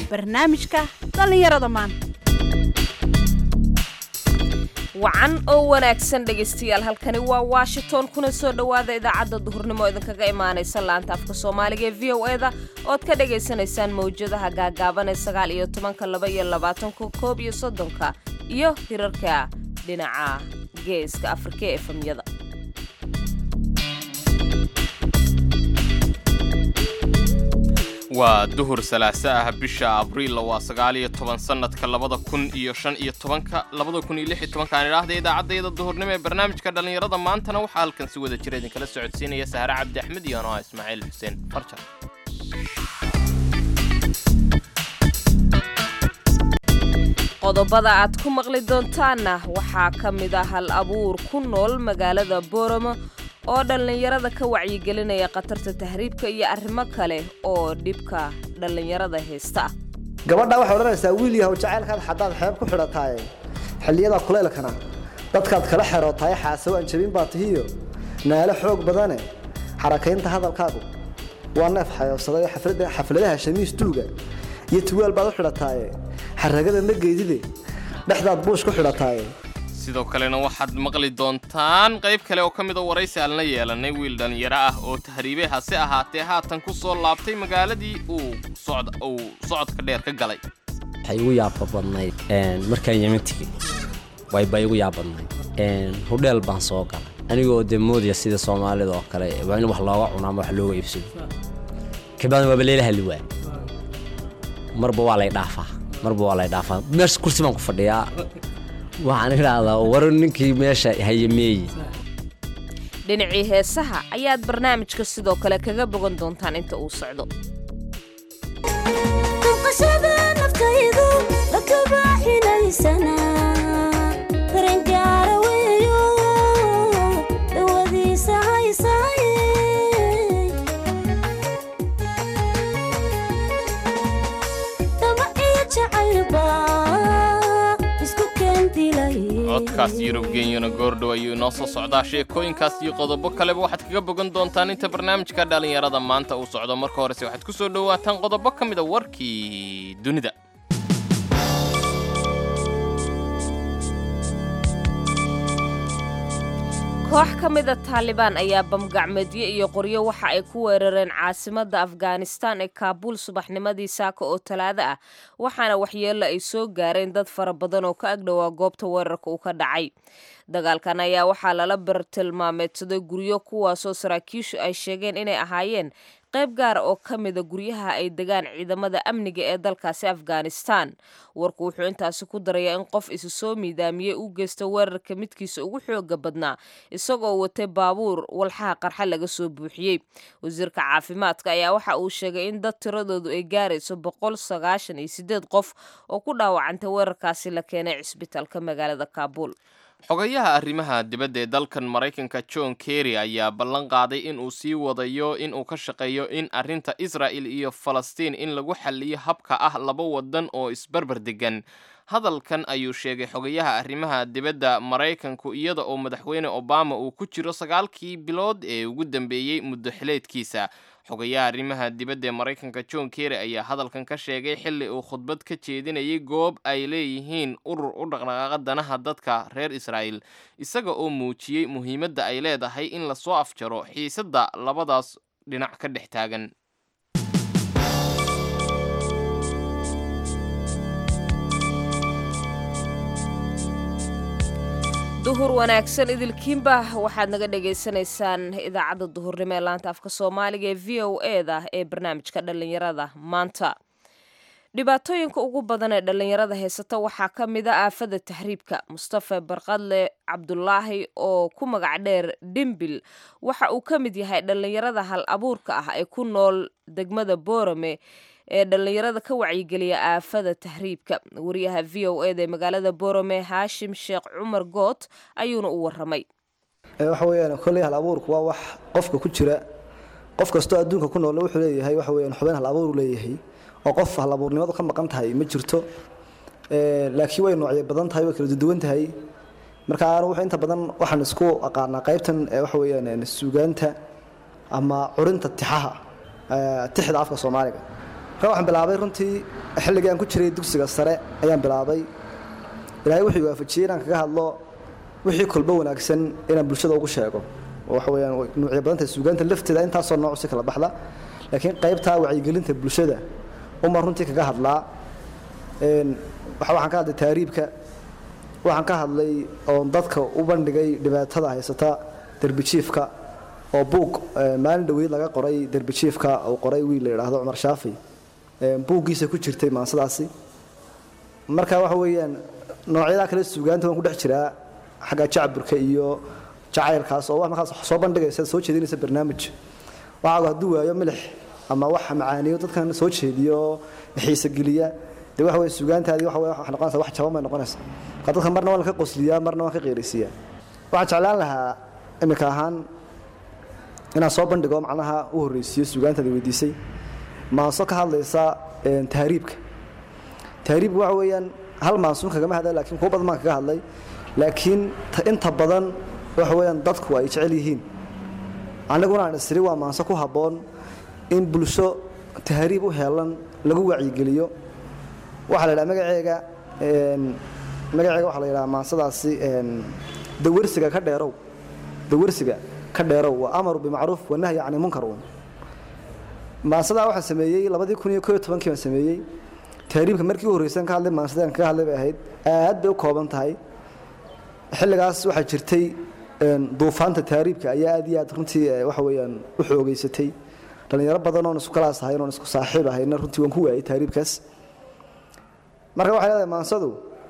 barnaamijka dhallinyarada maanta wacan oo wanaagsan dhegaystayaal halkani waa washington kuna soo dhowaada idaacadda duhurnimo idinkaga imaanaysa laanta afka soomaaliga ee v o eda ood ka dhagaysanaysaan mawjadaha gaagaaban ee sagaal iyo tobanka laba iyo labaatanka koob iyo soddonka iyo hirarka dhinaca geeska afrika ee efamyada waa duhur salaaso ah bisha abriil waa sagaal iyo toban sannadka labada kun iyo shan iyo tobanka labada kun iyo lix iyo tobankaan idhaahda idaacaddayda duhurnimo ee barnaamijka dhallinyarada maantana waxaa halkan si wada jira idinkala socodsiinaya sahre cabdi axmed iyo anoa ismaaciil xuseen farjar qodobada aad ku maqli doontaanna waxaa ka mid ah hal abuur ku nool magaalada booramo oo dhallinyarada ka wacyigelinaya khatarta tahriibka iyo arrimo kale oo dhibka dhallinyarada haysta ah gabadha waxay odhanaysaa wiil yahow jacaylkaad xaddaad xeeb ku xidhataaye xilliyada kulaylkana dadkaad kala xerootaye xaasawo aan jabin baa tihiyo naalo xoog badane xarakaynta hadalkaagu waa neef xayoobsaday xafladaha shamiis duuga iyo tuwaal baad u xidhataaye xaragada ma geedide dhexdaad buush ku xidhataaye sidoo kalena waxaad maqli doontaan qayb kale oo ka mid a waraysi aan la yeelanay wiil dhallinyaro ah oo tahriibey hase ahaatee haatan ku soo laabtay magaaladii uu socodka dheer ka galay waxay igu yaaba badnayd markaan yeman tegey wayba igu yaabadnayd hudheel baan soo galay anigoo dee moodaya sida soomaalida oo kale waa in wax looga cuno ama wax looga iibsado kabacdan waaba leela hadli waaya marba waa lay dhaafaa marba waa lay dhaafaa meesha kursi baan ku fadhiyaa waxaan idhaahdaa war ninkii meesha hayameeye dhinacii heesaha ayaad barnaamijka sidoo kale kaga bogan doontaan inta uu socdo codkaas yurub genyana goordhow ayuu inoo soo socdaa sheekooyinkaas iyo qodobo kaleba waxaad kaga bogan doontaan inta barnaamijka dhallinyarada maanta uu socdo marka horese waxaad ku soo dhowaataan qodobo ka mida warkii dunida koox ka mida taalibaan ayaa bamgacmeedyo iyo qoryo waxa ay ku weerareen caasimadda afghanistan ee kaabuul subaxnimadii saaka oo talaado ah waxaana waxyeello ay soo gaareen dad fara badan oo ka agdhowaa goobta weerarka uu ka dhacay dagaalkan ayaa waxaa lala bartilmaameedsaday guryo kuwaasoo saraakiishu ay sheegeen inay ahaayeen qayb gaara oo ka mida guryaha ay degaan ciidamada amniga ee dalkaasi afghanistan warku wuxuu intaasi ku darayaa in qof isu soo miidaamiyey u geysta weerarka midkiisa ugu xooga badnaa isagoo watay baabuur walxaha qarxa laga soo buuxiyey wasiirka caafimaadka ayaa waxa uu sheegay in dad tiradoodu ay gaarayso boqol sagaashan iyo sideed qof oo ku dhaawacantay weerarkaasi la keenay cisbitaalka magaalada kaabuul xogayaha arrimaha dibadda ee dalkan maraykanka john kerry ayaa ballan qaaday in uu sii wadayo in uu ka shaqeeyo in arrinta israa'il iyo falastiin in lagu xalliyo habka ah laba waddan oo isbarbar degan hadalkan ayuu sheegay xogayaha arrimaha dibadda maraykanku iyada oo madaxweyne obama uu ku jiro sagaalkii bilood ee ugu dambeeyey muddo xileedkiisa xogayaha arrimaha dibadda ee maraykanka john kerry ayaa hadalkan ka sheegay xilli uu khudbad ka jeedinayay goob ay leeyihiin urur u dhaqdhaqaaqa danaha dadka reer israa'il isaga oo muujiyey muhiimadda ay leedahay in lasoo afjaro xiisadda labadaas dhinac ka dhex taagan duhur wanaagsan idilkiinba waxaad naga dhagaysanaysaan idaacadda duhurnimo ee laanta afka soomaaliga ee v o eda ee barnaamijka dhallinyarada maanta dhibaatooyinka ugu badan ee dhallinyarada haysata waxaa ka mid a aafada tahriibka mustafa barqadle cabdulaahi oo ku magac dheer dhimbil waxa uu ka mid yahay dhallinyarada hal abuurka ah ee ku nool degmada boorame ee dhallinyarada ka wacyigeliya aafada tahriibka wariyaha v o eda ee magaalada boorame haashim sheekh cumar goot ayuuna u waramay waxa weyaan kolley hal abuurku waa wax qofka ku jira qof kastoo adduunka ku nool wuxuu leeyahay waxa weyaan xubin hal abuur leeyahay oo qof hal abuurnimadu ka maqan tahay ma jirto laakiin way noocyo badan tahay way kala duduwan tahay marka anu inta badan waxaan isku aqaanaa qaybtan waxa weyaan suugaanta ama curinta tixaha tixda afka soomaaliga marka waxaan bilaabay runtii xilligii aan ku jiray dugsiga sare ayaan bilaabay ilaahay wuxuu waafajiyey inaan kaga hadlo wixii kolbo wanaagsan inaan bulshada ugu sheego oo waxa weeyaan way nuucyo badanta suugaanta lafteeda intaasoo nooc si kala baxda laakiin qaybtaa wacyigelinta bulshada uma runtii kaga hadlaa een waxa waxaan ka hadlay taariibka waxaan ka hadlay oon dadka u bandhigay dhibaatada haysata derbijiifka oo buug eh, maalin dhoweyd laga qoray derbijiifka uu qoray wiil la yidhaahdo cumar shaafi Eh, buuggiisa ku jirtay maansadaasi marka waxa weeyaan noocyada kale suugaanta waan ku dhex jiraa xagga jacburka iyo jacaylkaas oo wax markaas soo bandhigaysa soo jeedinaysa barnaamij waxaagu hadduu waayo milix ama wax macaaniyo dadkan soo jeediyo xiise geliya dee waxa weeye suugaantaadii waxa weeye waxay noqonaysaa wax jaban bay noqonaysaa marka dadka marna waan ka qosliyaa marna waan ka qeeraysiiyaa waxaan jeclaan lahaa iminka ahaan inaan soo bandhigo macnaha u horreysiiyo suugaantaada weydiisay maanso ka hadlaysa een, tahriibka tahriib waxa weeyaan hal maansuun kagama hadla laakiin kuwa badan baan kaga hadlay laakiin ta- inta badan waxa weeyaan dadku ay jecel yihiin aniguna aan isiri waa maanso ku habboon in bulsho tahriib u heelan lagu wacyigeliyo waxaa la yidhaha magaceega een, magaceega waxaa la yidhaha maansadaasi een, dawarsiga ka dheerow dawarsiga ka dheerow waa amaru bimacruuf wanahyi cani munkar un maansadaa waxaan sameeyey labadii kun iyo koo iyo tobankii baan sameeyey tahriibka markii u horreysaan ka hadlay maansadaan kaga hadlay bay ahayd aad bay u kooban tahay xilligaas waxaa jirtay een, duufaanta tahriibka ayaa aad iyo aad runtii eh, waxa weeyaan u xoogeysatay dhallinyaro badan oon isku kalaas ahayn oon isku saaxiib ahayna runtii waan ku waayey tahriibkaas marka waxay leedahay maansadu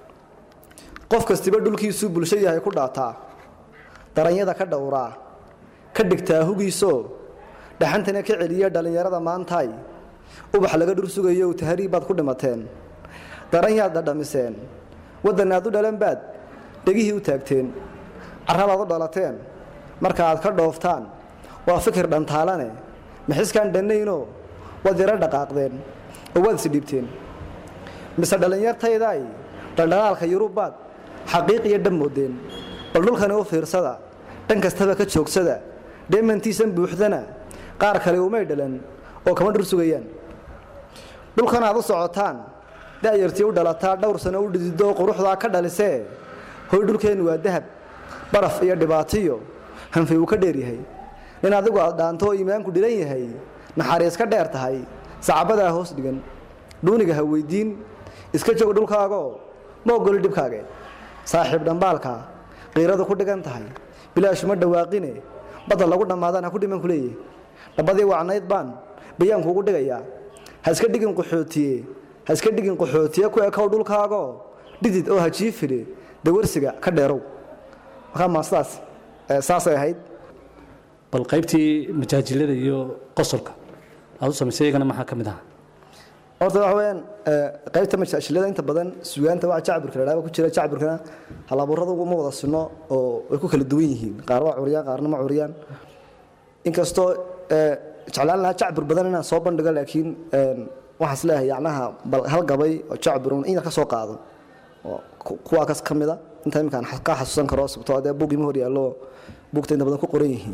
qof kastiba dhulkiisuu bulsho yahay ku dhaataa daranyada ka dhowraa ka dhigtaa hugiisoo dhaxantana ka celiya dhallinyarada maantaay ubax laga dhur sugayo tahriib baad ku dhimateen daranyaad dhadhamiseen waddan aad u dhalan baad dhegihii u taagteen carrabaad u dhalateen marka aad ka dhooftaan waa fikir dhantaalane maxiskaan dhannaynoo waad yaro dhaqaaqdeen oo waad isdhiibteen mise dhallinyartaydaay dhaldhalaalka yurubbaad xaqiiq iyo dhab moodeen bal dhulkani u fiirsada dhan kastaba ka joogsada dheemantiisan buuxdana qaar kale umay dhalan oo kama dhur sugayaan dhulkan aad u socotaan da'yartii u dhalataa dhowr sano u dhidido quruxdaa ka dhalisee hoy dhulkeennu waa dahab baraf iyo dhibaatiyo hanfay uu ka dheer yahay nin adigu aad dhaanto oo iimaanku dhilan yahay naxariis ka dheer tahay sacabadaa hoos dhigan dhuuniga ha weydiin iska joog dhulkaagoo ma ogoli dhibkaage saaxiib dhambaalka qiiradu ku dhigan tahay bilaashuma dhawaaqine badda lagu dhammaadaan ha ku dhiman ku leeyahy dhabadii wacnayd baan bayaan kuugu dhigayaa ha iska dhigin qaxootiye ha iska dhigin qaxootiye ku ekow dhulkaagoo dhidid oo ha jiifire dawarsiga ka dheerow markaa maasadaas eh, saasay ahayd bal qaybtii majaajilada iyo qosolka aad u samaysay iyagana maxaa ka mid ahaa horta waxa weeyaan eh, qaybta majaashilada inta badan sugaanta waa jacburka la dhaaba ku jira jacburkana halaburradu ma wada sinno oo way ku kala duwan yihiin qaar waa curiyaan qaarna ma curiyaan inkastoo eh, jeclaan lahaa jacbur badan inaan soo bandhigo laakiin een, waxaan is leeyahay yacnaha bal hal gabay oo jacbur un in yar ka soo qaado oo ku- kuwaa kas ka mida inta iminkaan xa- ka xasuusan karo sababtoo dee buug ima hor yaallo buugta inta badan ku qoran yihiin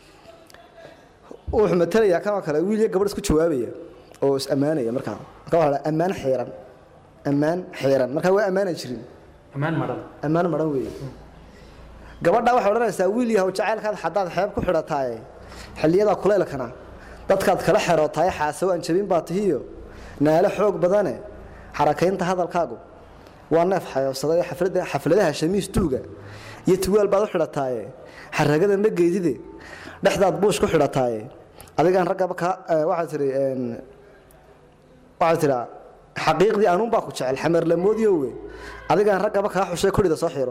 wuxuu matalayaa kanoo kale wiil iyo gabadh isku jawaabaya oo is ammaanaya markaa marka waxaa la ammaan xiiran ammaan xiiran marka waa ammaana jirin ammaan madhan ammaan maran weeye gabadha waxay odhanaysaa wiil yahow jacaylkaad haddaad xeeb ku xidhataaye xilliyada kuleylkana dadkaad kala xerootaye xaasawo aan jabin baa tihiyo naalo xoog badane xarakaynta hadalkaagu waa neef xayoobsaday xaflada xafladaha shamiis duuga iyo tuwaal baad u xidhataaye xaragada ma geedide dhexdaad buush ku xidhataaye adigaan raggaba ka waxaad tihi een, waxaad tidhaa xaqiiqdii anuun baa ku jecel xameer lamoodiowe adigaan raggaba kaa xushay korhida soo xiro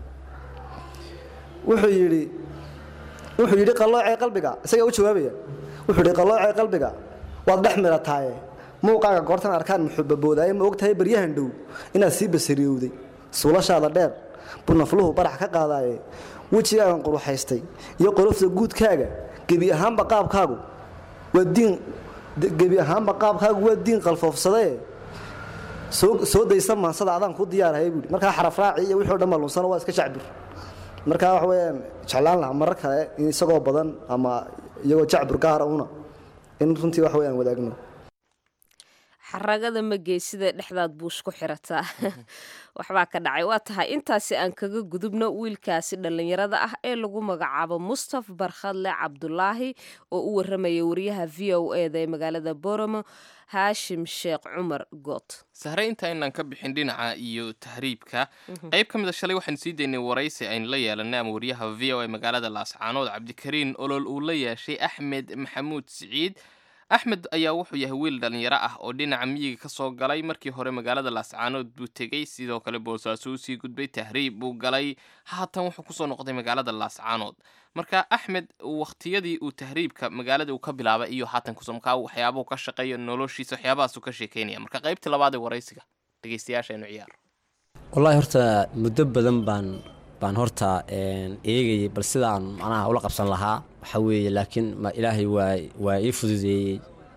wuxuu yidhi wuxuu yidhi qalloocee qalbiga isagaa u jawaabaya wuxuu yidhi qalloocee qalbiga waad dhex mirataaye muuqaaga goortan arkaan muxubaboodaye ma ogtahay baryahan dhow inaad sii basariyowday suulashaada dheer bunafluhu barax ka qaadaaye wejigaagan quruxaystay iyo qolofta guudkaaga gebi ahaanba qaabkaagu waa diin gebi ahaanba qaabkaagu waa diin qalfoofsadae soo soo daysa maansada adaan ku diyaarhay buui markaa xarafraaci iyo wixii o dhan malunsano waa iska jacbur markaa waxa weeyaan jeclaan lahaa marar kale in isagoo badan ama iyagoo jacbur gaara una in runtii wax weyaan wadaagno xaragada ma geysida dhexdaad buush ku xirataa waxbaa ka dhacay waa tahay intaasi aan kaga gudubno wiilkaasi dhallinyarada ah ee lagu magacaabo mustaf barkhadle cabdulaahi oo u waramaya wariyaha v o eda ee magaalada boromo haashim sheekh cumar goot sahre inta inaan ka bixin dhinaca iyo tahriibka qayb ka mid a shalay waxaanu sii daynay waraysi aynu la yeelanay ama wariyaha v o e magaalada laascaanood cabdikariin olol uu la yeeshay axmed maxamuud siciid axmed ayaa wuxuu yahay wiil dhallinyaro ah oo dhinaca miyiga ka soo galay markii hore magaalada laascaanood buu tegey sidoo kale boosaaso usii gudbay tahriib buu galay haatan wuxuu kusoo noqday magaalada laascaanood marka axmed wakhtiyadii uu tahriibka magaalada uu ka bilaabay iyo haatan kusomkaa waxyaabuhu ka shaqeeyo noloshiisa waxyaabahaasuu ka sheekeynaya marka qaybtii labaad ee waraysiga dhegeystayaashaenu ciyaar wallaahi horta muddo badan baan baan horta eegayay bal sidaan macnaha ula qabsan lahaa waxaa weeye laakiin ma ilaahay waa waa ii fududeeyey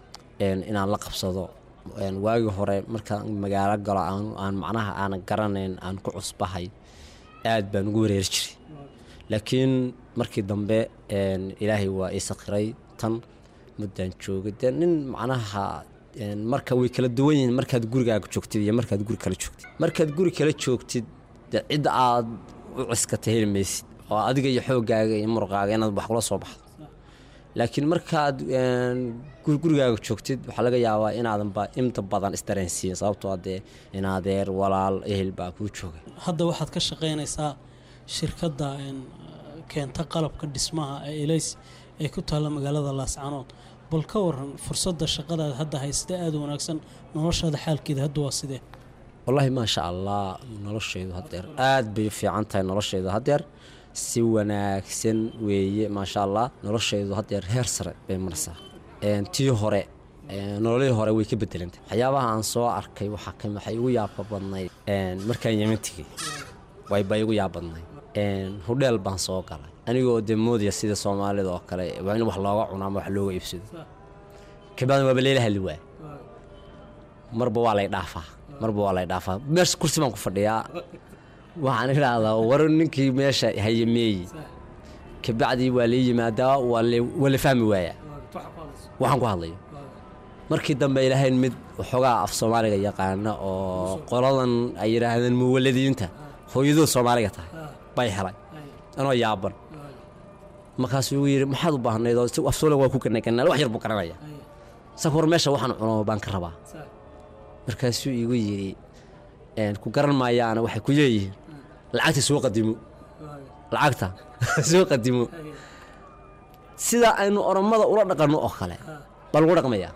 inaan la qabsado waagii hore markaan magaalo galo aan macnaha aanan garanayn aan ku cusbahay aad baan ugu wareeri jiray laakiin markii dambe ilaahay waa ii sakiray tan muddaan joogay dee nin macnaha marka way kala duwan yihiin markaad gurigaaga joogtid iyo markaad guri kala joogtid markaad guri kala joogtid dee cidda aad u ciskata heli maysid oo adiga iyo xooggaaga iyo muruqaaga inaad wax kula soo baxdo laakiin markaad gurigaaga joogtid waxaa laga yaabaa inaadanba inta badan isdareensiin sababtoo dee in adeer walaal ehel baa kuu jooga hadda waxaad ka shaqaynaysaa shirkadda keenta qalabka dhismaha ee elays ee ku taalla magaalada laascanood bal ka waran fursadda shaqadaad hadda haysata aada u wanaagsan noloshaada xaalkeeda hadda waa sidee wallaahi maasha allah noloshaydu hadeer aad bay u fiican tahay noloshaydu hadeer si wanaagsan weeye maasha allah noloshaydu hadeer heer sare bay marsaa tii hore nololihii hore way ka bedelantay waxyaabaha aan soo arkay waxaa ka waxay igu yaaba badnayd markaan yeman tegey wayba igu yaab badnayd hudheel baan soo galay anigoo dee moodaya sida soomaalida oo kale waa in wax looga cuno ama wax looga iibsado kabacdi waaba leela hadli waay marba waa lay dhaafaa marba waa lay dhaafaa meesha kursi baan ku fadhiyaa waxaan idhaahdaa war ninkii meesha hayameeyi kabacdii waa lii yimaadaa waa la fahmi waayaa waxaan ku hadlayo markii dambe ilaahayn mid waxoogaa af soomaaliga yaqaana oo qoladan ay yidhaahdeen muwaladiinta hooyadoo soomaaliga tahay bay helay anoo yaaban markaasuu igu yidhi maxaad u baahnayd oo af soomaaliga waa ku ganaganaal wax yar buu garanaya saka war meesha waxaan cuno baan ka rabaa markaasuu igu yidhi ku garan maayaana waxay ku leeyihiin lacagta soo qadimo lacagta soo qadimo sida aynu orommada ula dhaqanno oo kale baa lagu dhaqmayaa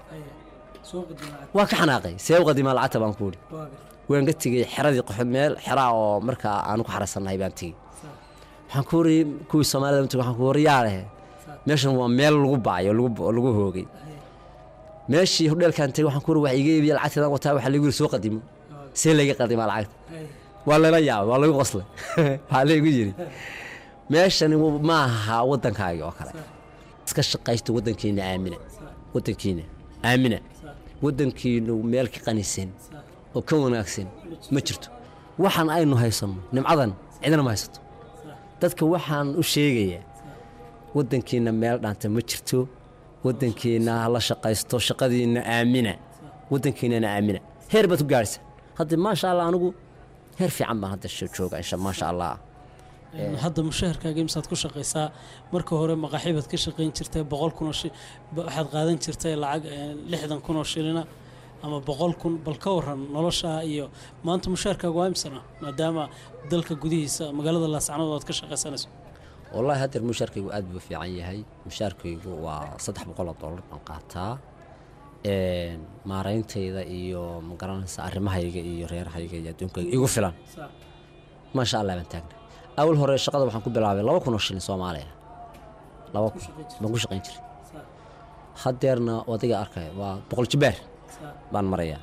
waa ka xanaaqay see u qadimaa lacagta baan ku idhi waan ka tegey xeradii qoxod meel xeraa oo markaa aanu ku xarasannahay baan tegey waxaan ku wari kuwii soomaalida mtg waxaan ku wari yaa lehe meeshan waa meel lagu bacay oo lagu hoogay meeshii hodheelkaan tegey waxaan ku wari wax iga iibiya lacagteedan wataa waxaa lagu yiri soo qadimo see layga qadimaa lacagta waa layla yaabay waa lagu qoslay waxaa laygu yidhi meeshani ma aha waddankaagi oo kale iska shaqaysto waddankiina aamina waddankiina aamina waddankiinu meel ka qanisan oo ka wanaagsan ma jirto waxaan aynu haysanno nimcadan cidina ma haysato dadka waxaan u sheegayaa waddankiina meel dhaanta ma jirto waddankiina la shaqaysto shaqadiina aamina waddankiinana aamina heer baad ku gaadhaysa hadda maasha allah anigu heer fiican baan hadda jooga insha maasha allah hadda mushaharkaaga imsaad ku shaqaysaa marka hore maqaaxi baad ka shaqayn jirtay boqol kun oo waxaad qaadan jirtay lacag lixdan kun oo shilina ama boqol kun bal ka waran noloshaa iyo maanta mushaharkaaga waa imsana maadaama dalka gudihiisa magaalada laascanood aad ka shaqaysanayso wallaahi haddeer mushaarkaygu aad buu fiican yahay mushaarkaygu waa saddex boqol oo dollar baan qaataa maarayntayda iyo magaranaysa arrimahayga iyo reerahayga iyo adduunkayga igu filan maasha allah baan taagna awal hore shaqada waxaan ku bilaabay laba kun oo shilin soomaaliya laba kun baan ku shaqayn jiray haddeerna adiga arkaya waa boqol jibaar baan marayaa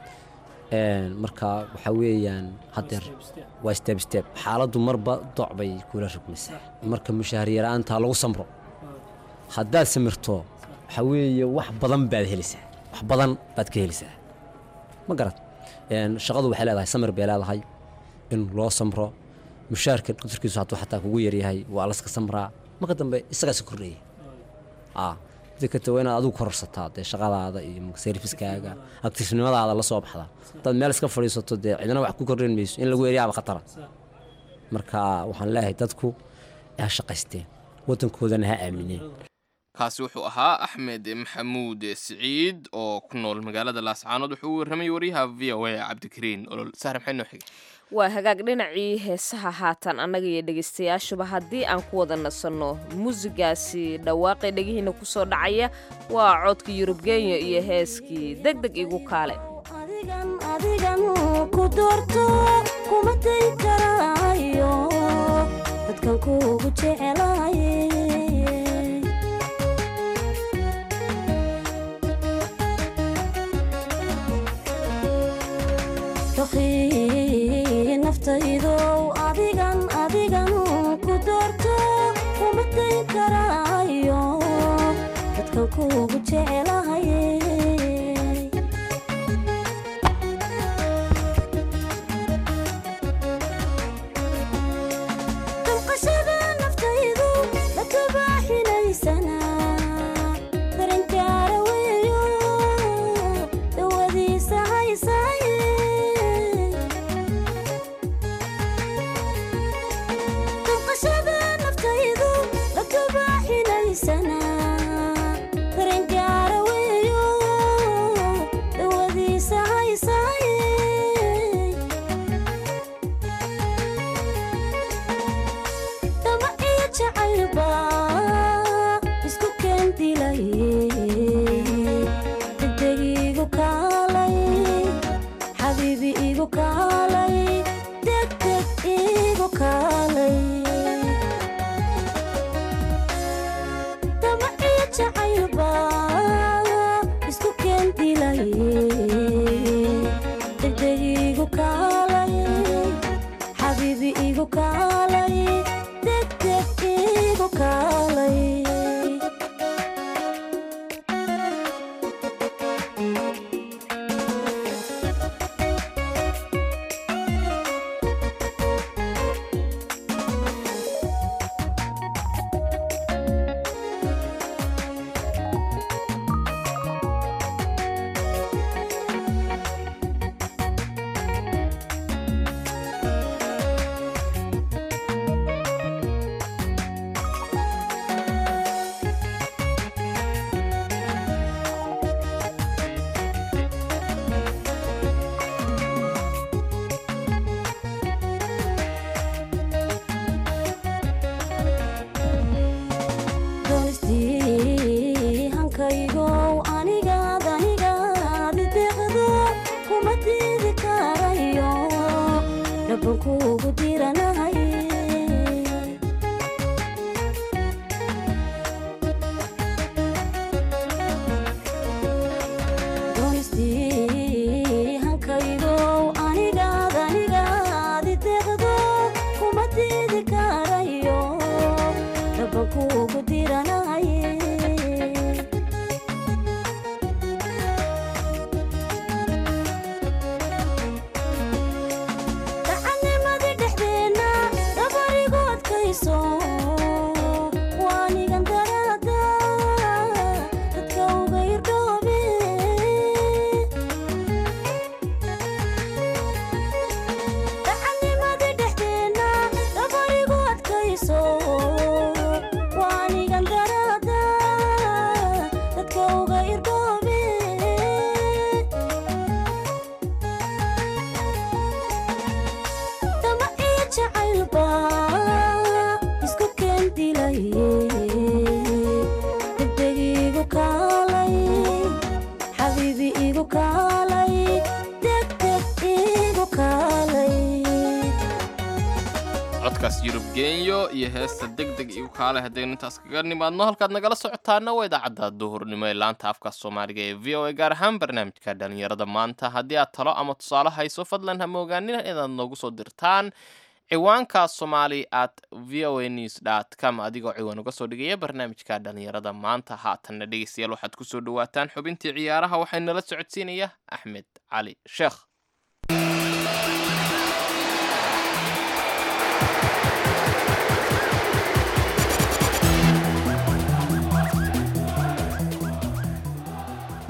marka waxaa weeyaan haddeer waa step step xaaladdu marba doc bay kula rugmaysaa marka mushaahar yaraantaa lagu samro haddaad samirto waxaa weeye wax badan baad helaysaa wax badan baad ka helaysaa ma garad shaqadu waxay leedahay samir bay leedahay in loo samro mushaarka qadarkiisu hadduu xataa kugu yaryahay waa laska samraa marka dambe isagaasi kordhaya mida kata waa inaad adigu kororsataa dee shaqadaada iyo serviskaaga aktifnimadaada la soo baxdaa hadaad meel iska fadhiisato dee cidna wax ku kordhin mayso in lagu eriyaaba khatara marka waxaan leeyahay dadku ha shaqaysteen waddankoodana ha aamineen kaasi wuxuu ahaa axmed maxamuud siciid oo ku nool magaalada laascaanood wuxuu u warramay waryaha v o a cabdikariin olol sahre maxay noo xigay waa hagaag dhinacii heesaha haatan annaga iyo dhegaystayaashuba haddii aan ku wada nasanno muusigaasi dhawaaqay dhegihiina ku soo dhacaya waa codka yurub kenya iyo heeskii deg deg igu kaale adigan adigan ku doorto kuma dayn karaayo dadkan kuugu jecelaye doqii naftaydow adigan adigan ku doorto kuma dayn karaayo dadkan kuugu jecelahaye damqashada naftaydu la kabaaxinaysana daranjaara weeyo dawadiisa haysaaye damqashada naftaydu la kabaaxinaysana daranjaara weeyo dawadiisa haysaaye dama iyo jacaylba isku keendilay degdeg igu kaalay xabiibi igu kaalay degdeg igu kaalay dama iyo jacaylba isku keendilay degdeg igu kaalay xabiibi igu kaalay degdeg igu kaalay doonistii hankaygow anigaad anigaad ideeqdo kuma diidi karayo dhaban kuugu diranahay doonistii hankaygow anigaad anigaad ideeqdo kuma diidi karayo dhaban kuugu diranahay dacannimadii dhexdeenna dabarigu adkayso waanigan daraada dadka uga irdhoobe dacannimadii dhexdeenna dabarigu adkayso waanigan daraada dadka uga irdhoobe dama iyo jacaylba isku keendilay degdeg igu kaalay xabiibi igu kaalay degdeg igu kaalay codkaas yurub genyo iyo heesta deg deg igu kaale haddaynu intaas kaga nimaadno halkaad nagala socotaana waa idaacadda duhurnimo ee laanta afka soomaaliga ee v o a gaar ahaan barnaamijka dhalinyarada maanta haddii aad talo ama tusaale hayso fadlan hama ogaanina inaad noogu soo dirtaan ciwaanka somali at v o a news dot com adigoo ciwaan uga soo dhigaya barnaamijka dhalinyarada maanta haatanna dhegeystayaal waxaad kusoo dhawaataan xubintii ciyaaraha waxaa nala socodsiinaya axmed cali sheekh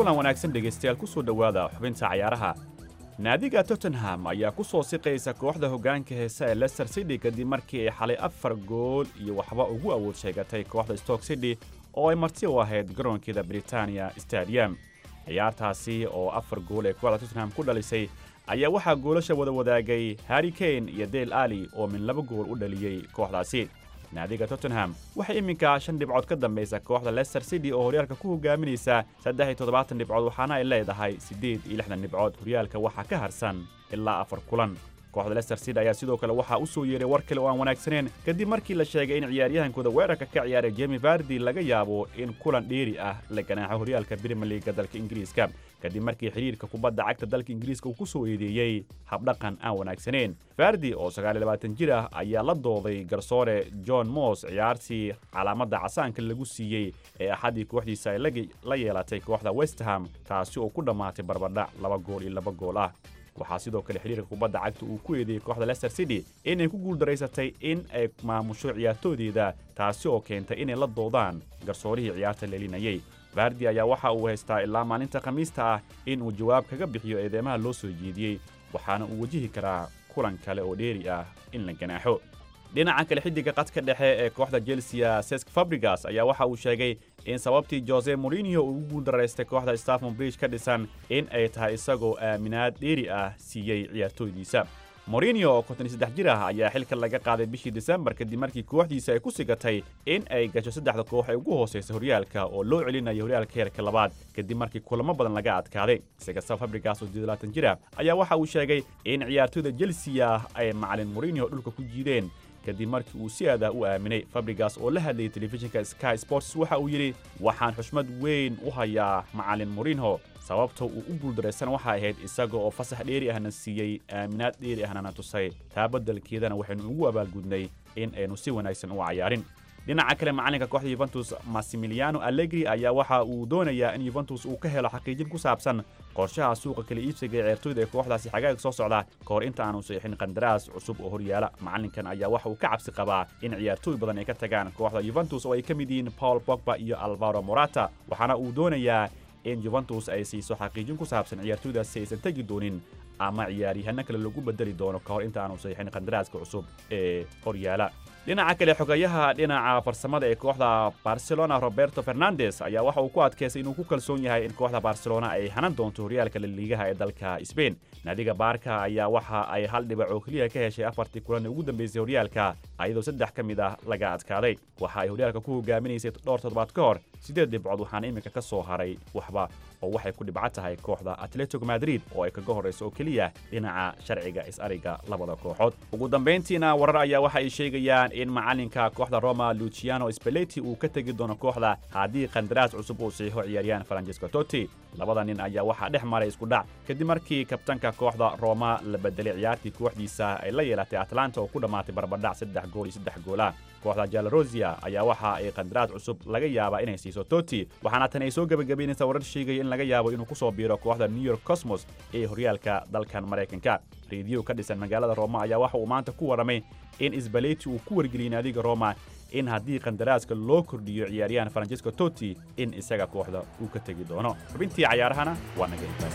kulan wanaagsan dhegaystayaal ku soo dhowaada xubinta cayaaraha naadiga tottenham ayaa ku soo siqaysa kooxda hoggaanka heesa ee leicester city kadib markii ay xalay afar gool iyo waxba ugu awood sheegatay kooxda stoke city oo ay marti u ahayd garoonkeeda britania stadium ciyaartaasi oo afar gool ee kooxda tottenham ku dhalisay ayaa waxaa goolasha wada wadaagay harry kane iyo dale ali oo min laba gool u dhaliyey kooxdaasi naadiga tottenham waxay iminka shan dhibcood ka dambaysa kooxda leicester city oo horyaalka ku hogaaminaysa saddex iyo toddobaatan dhibcood waxaana ay leedahay siddeed iyo lixdan dhibcood horyaalka waxaa ka harsan ilaa afar kulan kooxda leicester city ayaa sidoo kale waxaa u soo yeeray war kale oo aan wanaagsaneyn kadib markii la sheegay in ciyaaryahankooda weerarka ka ciyaaray jemi vardi laga yaabo in kulan dheeri ah la ganaaxo horyaalka brimier liiga dalka ingiriiska kadib markii xidhiirka kubadda cagta dalka ingiriiska uu ku soo eedeeyey habdhaqan aan wanaagsaneyn fardi oo sagaaliyo jir ah ayaa la dooday garsoore john moss ciyaartii calaamadda casaanka lagu siiyey ee axaddii kooxdiisa ay la yeelatay kooxda westham taasi oo ku dhammaatay barbadhac laba gool iyo laba gool ah waxaa sidoo kale xidhiirka kubadda cagta uu ku eedeeyey kooxda leicester city inay ku guuldaraysatay in ay maamusho ciyaartoodeeda taasi oo keentay inay la doodaan garsoorihii ciyaarta leelinayey vardi ayaa waxa uu haystaa ilaa maalinta khamiista ah in uu jawaab kaga bixiyo eedeymaha loo soo jeediyey waxaana uu wajihi karaa kulan kale oo dheeri ah in la ganaaxo dhinaca kale xiddiga qadka dhexe ee kooxda chelsea sesk fabrigas ayaa waxa uu sheegay in sababtii jose morinio uu ugu guuldaraystay kooxda staffon bridge ka dhisan in ay tahay isagoo aaminaad dheeri ah siiyey ciyaartooydiisa morinio oo konton iyo saddex jir ah ayaa xilka laga qaaday bishii disembar kadib markii kooxdiisa ay ku sigatay in ay gasho saddexda koox ee ugu hoosaysa horyaalka oo loo celinayo horyaalka heerka labaad kadib markii kulamo badan laga adkaaday isigasta fabrigas oo labaatan jir ah ayaa waxa uu sheegay in ciyaartooyda chelsea ay macalin morinio dhulka ku jiideen kadib markii uu si aadah u aaminay fabrigas oo la hadlayay telefishinka sky sports waxa uu yidhi waxaan xushmad weyn u hayaa macalin morinho sababta uu u guuldaraysan waxay ahayd isaga oo fasax dheeri ahna siiyey aaminaad dheeri ahna na tusay taa beddelkeedana waxaynu ugu abaalgudnay in aynu si wanaagsan u cayaarin dhinaca kale macalinka kooxda yuventus massimiliano allegri ayaa waxa uu doonayaa in yuventus uu ka helo xaqiijin ku saabsan qorshaha suuqa kala iibsiga ee ceertooyda ee kooxdaasi xagaaga soo socda ka hor inta aanu saxiixin qandaraas cusub oo horyaala macalinkan ayaa waxa uu ka cabsi qabaa in ciyaartooy badan ay ka tagaan kooxda yuventus oo ay ka mid yihiin paul bogba iyo alvaro morata waxaana uu doonayaa in yuventus ay siiso xaqiijin ku saabsan ciyaartooydaasi aysan tegi doonin ama ciyaaryahanno kale lagu bedeli doono ka hor inta aanu saxiixin qandaraaska cusub ee horyaala dhinaca kale xogayaha dhinaca farsamada ee kooxda barcelona roberto fernandes ayaa waxa uu ku adkaystay inuu ku kalsoon yahay in kooxda barcelona ay hanan doonto horyaalka laliigaha ee dalka sbain naadiga baarka ayaa waxa ay hal dhibac oo keliya ka heshay afartii kulan ee ugu dambeysay horyaalka ayadoo saddex ka mid ah laga adkaaday waxa ay horyaalka ku hogaaminaysay dhowr toddobaad ka hor siddeed dhibcood waxaana iminka ka soo haray waxba oo waxay ku dhibco tahay kooxda atletico madrid oo ay kaga horrayso oo keliya dhinaca sharciga is-ariga labada kooxood ugu dambayntiina warar ayaa waxa ay sheegayaan in macalinka kooxda roma luciano speleti uu ka tegi doono kooxda haddii qandaraas cusub uu saxiixo ciyaaryahan francesco totti labada nin ayaa waxaa dhex maray isku dhac kadib markii kabtanka kooxda roma la bedelay ciyaartii kooxdiisa ay la yeelatay atlanta oo ku dhammaatay barbadhac saddex gool iyo saddex goola kooxda jalarosia ayaa waxa ay qandaraas cusub laga yaabaa inay siiso totti waxaana tan ay soo gebagabaynaysaa warar sheegaya in laga yaabo inuu ku soo biiro kooxda new york cosmos ee horyaalka dalkan maraykanka rediyo ka dhisan magaalada roma ayaa waxa uu maanta ku warramay in isbaleti uu ku wargeliyey naadiga roma in haddii qandaraaska loo kordhiyo ciyaaryahan francesco totti in isaga kooxda uu ka tegi doono xubintii cayaarahana waa naga intaas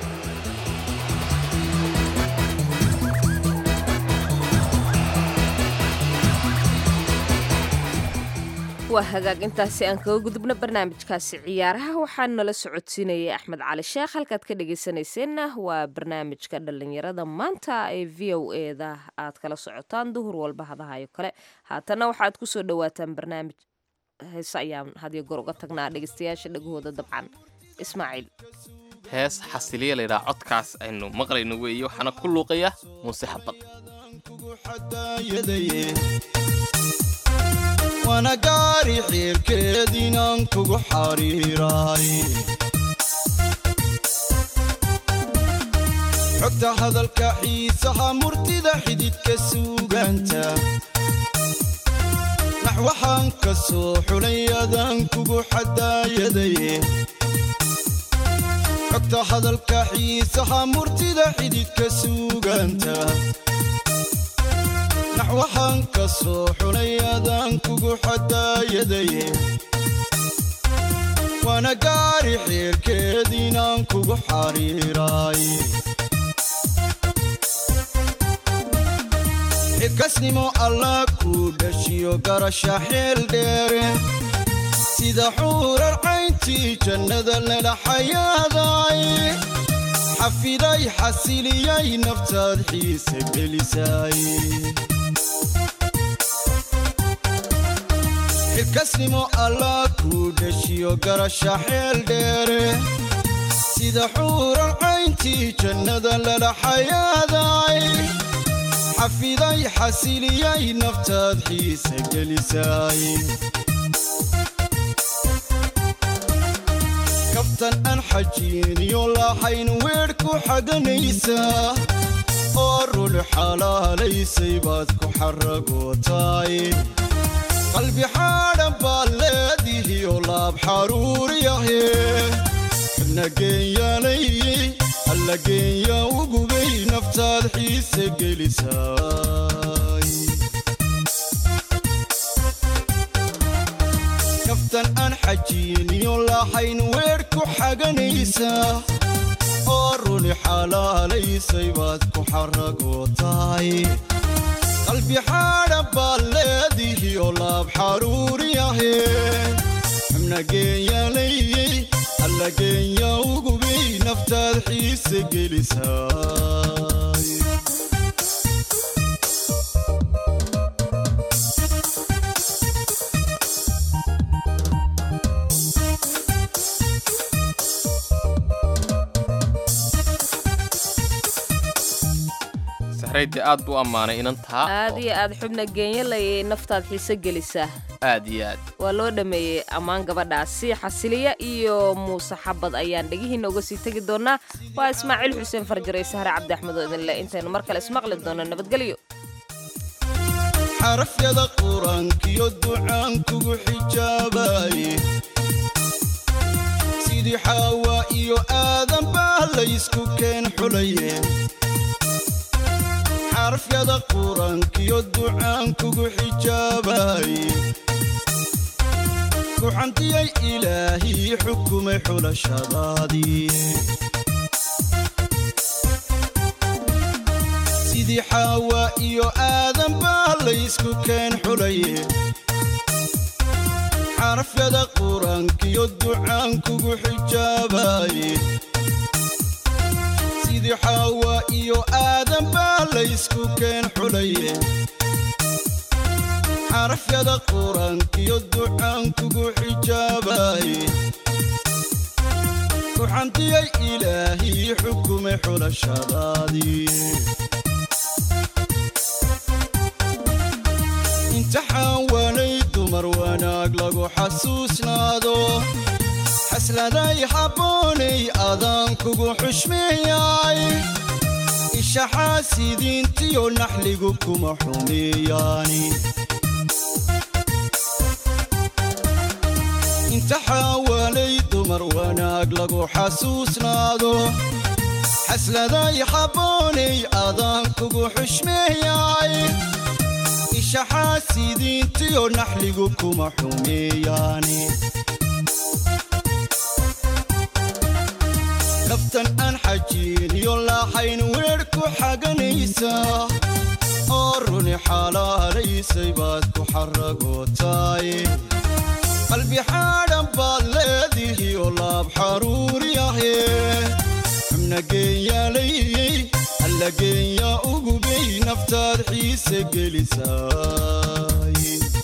waa hagaag intaasi aan kaga gudubno barnaamijkaasi ciyaaraha waxaa nala socodsiinayay axmed cali sheekh halkaad ka dhegaysanayseena waa barnaamijka dhallinyarada maanta ee v o eda aad kala socotaan duhur walba hadahayo kale haatana waxaad kusoo dhawaataan barnaamij heese ayaan hadiyo goor uga tagnaa dhegaystayaasha dhagahooda dabcan ismaaciil hees xasiliya laydhaha codkaas aynu maqlayno weeye waxaana ku luuqaya muuse xabad wana gaari xiirkeediinaan kugu xariiraay xogta hadalka xiisaha murtida xididka suugaanta nax waxaan ka soo xulay adaan kugu xadaayadaye xogta hadalka xiisaha murtida xididka suugaanta nax waxaan ka soo xulay adaan kugu xadaayadaye waana gaari xeerkeediinaan kugu xariiraay xilkasnimo allah kuu dhashiyo garasha xeel dheere sida xuurar cayntii jannada lala xayaaday xafiday xasiliyay naftaad xiise gelisay xilkasnimo allah kuu dhashiyo garasha xeel dheere sida xuurar cayntii jannada lala xayaaday xafiday xasiliyay naftaad xiise gelisay kabtan aan xajiiniyo lahayn weedh ku xaganaysaa oo rul xalaalaysay baad ku xaragootaay qalbi xaadhan baad leedihiyo laab xaruuriyahe xubna geenyaalayey alla geenya ugubay naftaad xiise gelisaay naftan aan xajiiniyo lahayn weedh ku xaganaysaa oo runi xalaalaysay baad ku xaragootaay qalbi xaadhan baad leedihiyo laab xaruuriyahe xubna geenyaalayey alla geenya ugubay naftaad xiise gelisaay saxraydii aad buu ammaanay inantaa aad iyo aad xubna geenyalayay naftaad xiise gelisaa aad iyo aad waa loo dhammeeyey ammaan gabadhaasi xasiliya iyo muuse xabad ayaan dhegihiinna uga sii tegi doonaa waa ismaaciil xuseen farjaray sahre cabdi axmed oo idinle intaynu mar kale ismaqli doono nabadgelyo xarafyada qur-aankiyo ducaan kugu xijaabaye sidii xaawaa iyo aadan baa laysku keen xulaye xarafyada qur-aankiyo ducaan kugu xijaabaye ku xantiyay ilaahii xukumay xulashadaadii sidii xaawaa iyo aadan baa laysku keen xulaye xarafyada qur-aankiyo ducaan kugu xijaabaye sidii xaawaa iyo aadan baa laysku keen xulaye xarafyada qur-aankiyo ducaan kugu xijaabaye ku xantiyay ilaahii xukumay xulashadaadii imtixaan waanay dumar wanaag lagu xasuusnaado xasladay habboonay adaan kugu xushmeeyay ishaxaasidiintiyo naxligu kuma xumeeyaani imtixaan waanay dumar wanaag lagu xasuusnaado xasladay habboonay adaan kugu xushmeeyay ishaxaasidiintiyo naxligu kuma xumeeyaani naftan aan xajiiniyo lahayn weedh ku xaganaysaa oo runi xalaalaysay baad ku xaragootaay qalbi xaadhan baad leedihiyo laab xaruuriyahe xubna geenyaalayey alla geenya ugubay naftaad xiise gelisaay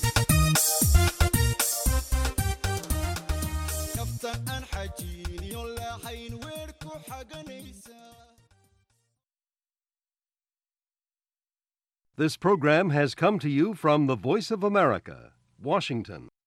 naftan aan xajiiniyo lahayn weedh ku xaganaysaa This program has come to you from the Voice of America, Washington.